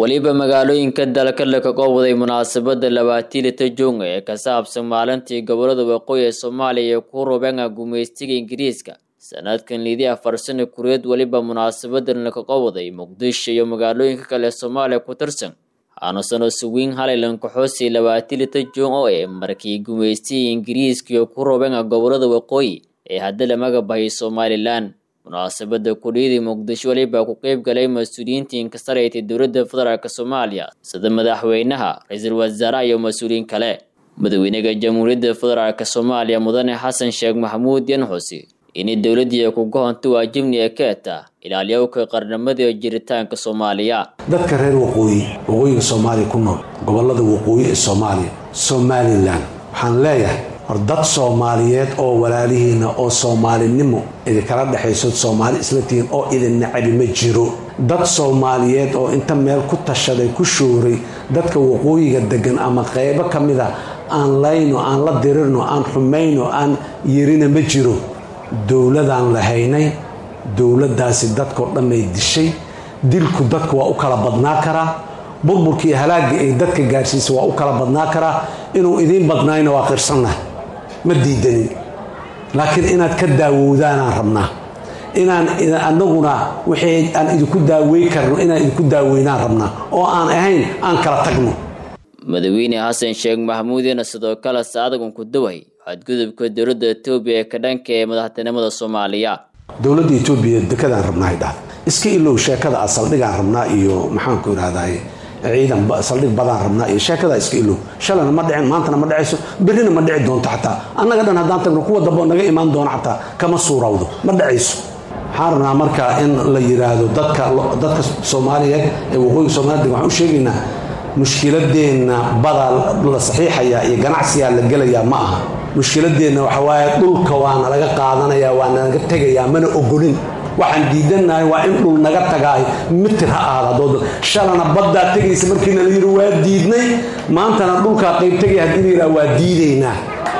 weliba magaalooyinka dalka laga qowday munaasabada labaatilita junga ee ka saabsan maalintii gobolada waqooyi ee soomaaliya ee ku rubenga gumaystiga ingiriiska sanadkan lidii afar sano kureed weliba munaasabadan laga qowday muqdisho iyo magaalooyinka kale ee soomaaliya ku tirsan aanusano suwiin halaylan kaxoosi labaatilita jun oo ee markii gumaystiga ingiriiska iyo ku rubenga gobolada waqooyi ee hadda lamaga bahay somalilan munaasabada kudhiyadii muqdisho weliba ku qeyb galay mas-uuliyiintii inkastaraytay dowladda federaalk soomaaliya sida madaxweynaha ra-iisul wasaaraha iyo mas-uuliyiin kale madaxweynaha jamhuuriyadda federaalk soomaaliya mudane xasan sheekh maxamuud yanxusi inay dowladii ku gohonta waajibni ee keeta ilaaliyowka qarnimada iyo jiritaanka soomaaliya dadka reer waqooyi waqooyiga soomaaliya ku nool gobolada waqooyi ee soomaaliya somalilan waxaan leeyahay hor dad soomaaliyeed oo walaalihiina oo soomaalinimo idinkala dhexayso soomaali isla tihiin oo idin nacabi ma jiro dad soomaaliyeed oo inta meel ku tashaday ku shooray dadka waqooyiga degan ama qeybo ka mid a aan layno aan la dirirno aan xumayno aan yerina ma jiro dowladaan lahaynay dowladdaasi dadkao dhanay dishay dilku dadka waa u kala badnaa karaa burburkii halaagga ay dadka gaarsiisa waa u kala badnaa karaa inuu idiin badnaayna waa qirsannahay ma diidanin laakiin inaad ka daawowdaanaan rabnaa inaan anaguna wixii aan idinku daawey karno inaan idinku daaweynaan rabnaa oo aan ahayn aan kala tagno madaxweyne xasan sheekh maxamuudina sidoo kale saadagun ku daway xadgudubka dowladda etoobiya ee ka dhanka ee madaxtinimada soomaaliya dowladda etoobiya dekadaan rabnaa dhah iska ilow sheekada a saldhigaan rabnaa iyo maxaanku irahdaye ciidan saldhig badaan rabnaa iyo sheekada iska ilow shalana ma dhicin maantana ma dhacayso berrina ma dhici doonto xataa annaga dhan haddaan tagno kuwa dambe naga imaan doono xataa kama suurawdo ma dhacayso waxaan rabnaa marka in la yiraahdo dadka dadka soomaaliyeed ee waqooyiga soomaliya waxaan u sheegaynaa mushkiladeenna badaa la saxiixayaa iyo ganacsigaa la gelayaa ma aha mushkiladeenna waxa waaye dhulka waana laga qaadanayaa waana laga tegayaa mana ogolin waxaan diidannahay waa in dhul naga tagaay mitir ha ahaada dood shalana baddaa tegaysa markiina la yidhi waa diidnay maantana dhulkaa qayb tegay haddii la yidhaha waa diidaynaa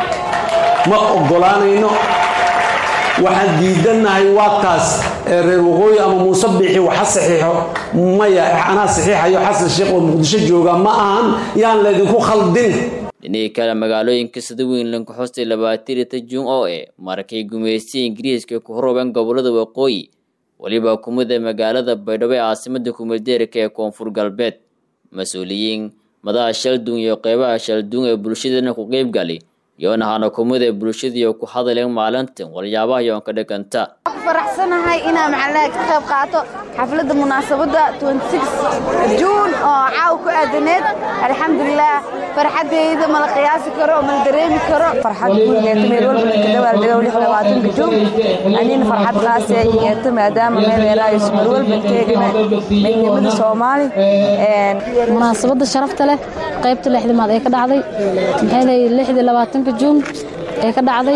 ma ogolaanayno waxaan diidannahay waa taas reer waqooyi ama muuse biixi waxa saxiixo maya anaa saxiixayo xasan sheekh oo muqdisho jooga ma ahan yaan laydinku khaldin dhinihii kale magaalooyinka sida weyn lankaxoostay labaatilita jun oo e markay gumaystiya ingiriiska ku horobeen gobolada waqooyi weliba kumida magaalada baydhabo ee caasimada kumeeldeerka ee koonfur galbeed mas-uuliyiin madaha shaldun iyo qeybaha shaldun ee bulshadana ku qeyb gali yoona hana kumida bulshadiiyo ku hadaleen maalintan walyaabaha yoon ka dhiganta faraxsanahay inaan macnaha ka qayb qaato xafladda munaasabadda juun oo caaw ku aadaneed alxamdulilah farxaddeyda mala qiyaasi karo oo mala dareemi karo farxad guud meel walba kadawaaldagow lix labaatanka juun anina farxad qaasi ay yeeto maadaama meel eeraayo meel walba teegana midnimada soomaali munaasabadda sharafta leh qaybta lixdimaad ee ka dhacday maxay lixdii labaatanka juun ee ka dhacday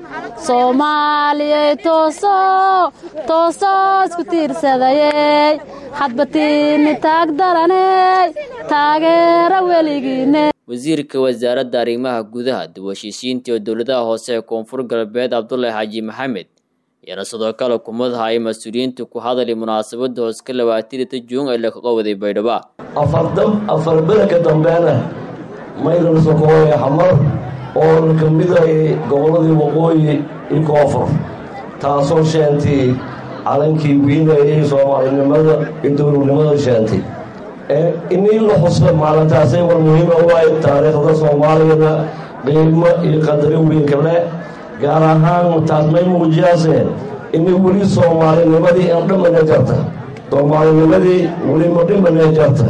soomaaliyey tooso toosoo isku tiirsadayey hadbatiini taag daraney taageera weligiine wasiirka wasaaradda arrimaha gudaha dib-u-heshiisiinta iyo dowladaha hoose ee koonfur galbeed cabdulahi xaaji maxamed iyana sidoo kale kumadaha ay mas-uuliyiinta ku hadalay munaasabadda hooska labaatilita juun ee laga qowday baydhaba afar bedelka dambeena maylan sokooye xamar oo ka mid ay gobolladii waqooyi iyo koonfur taasoo sheentay calankii wiinayay soomaalinimada iyo dowladnimada sheentay inii la xuso maalintaasay war muhiima u ahay taariikhda soomaaliyana qiimo iyo qadari weynka leh gaar ahaan taas may muujiyaaseen inay weli soomaalinimadii aan dhimana jarta soomaalinimadii weli ma dhimana jarta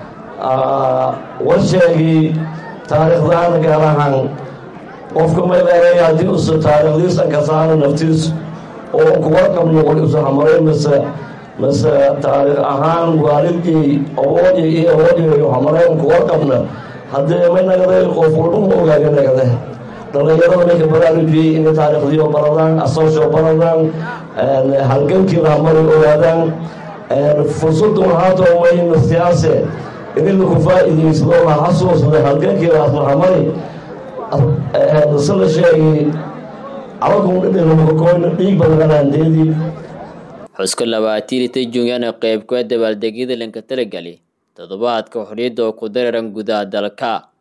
warsheegii taariikhdaana gaar ahaan qofka mayleeray haddii usa taariikhdiisan ka saara naftiis oo kuga qabno wal isu hamaray mase mase taariikh ahaan waalidkii awoodya iyo awoodyayo hamareen kuga qabna haddee may nagaday qof walba ma ogaaga nagade dhallinyarada may ka baraarujiyey inay taariikhdiio baradaan asoosho baradaan halgankii la hamaray ogaadaan fursadun haatoo mayna siyaase inila ku faa'iidaysado la xasuusda halgankii laasmahamari se la sheegay cabakuudhidhinakoyna dhiig badanaandeedii xuska labaatilita junyana qeyb kuwa dabaaldegyada lanka talagali toddobaadka xorriyadda oo ku dareeran gudaha dalka